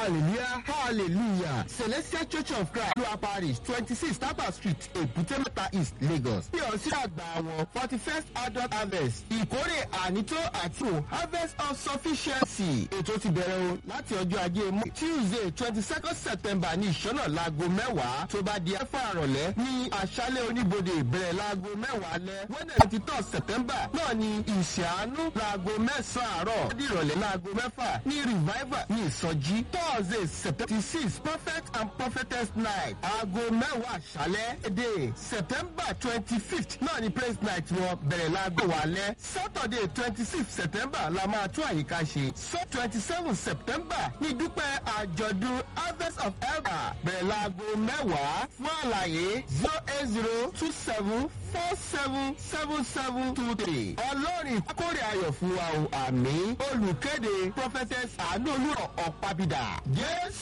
hallelujah hallelujah celestial church of christ lua parish twenty six tapa street èbúté mẹ́ta east lagos. bí ọ̀sìn àgbà wọn forty first adult harvest ìkórè ànító àti o harvest of sufficiency ètò ti bẹ̀rẹ̀ o láti ọjọ́ ajé mú tuesday twenty second september ní ìṣọ́nà laago mẹ́wàá tó bá di ẹ̀fọ́ àrọ̀lẹ́ ní àṣálẹ̀ oníbodè bẹ̀rẹ̀ laago mẹ́wàá lẹ́ wednesday twenty third september náà ní ìṣàánú laago mẹ́sàn-án àárọ̀ di ìrọ̀lẹ́ laago mẹ́fà ní revival ní ìsọjí thursday september six prophet and prophetess night aago mẹ́wàá àṣálẹ́ èdè september twenty fifth náà ní praise night wọn bẹ̀rẹ̀ laago wàlẹ́ saturday twenty sixth september la máa tún àyíká ṣe so twenty seven september ní dúpẹ́ àjọ̀dún harvest of elba bẹ̀rẹ̀ laago mẹ́wàá fún àlàyé zero eight zero two seven four seven seven seven two three ọlọ́run kórè ayọ̀ fún wa o àmì olùkéde prophetess àánú olúrọ̀ ọ̀pábídà jésù.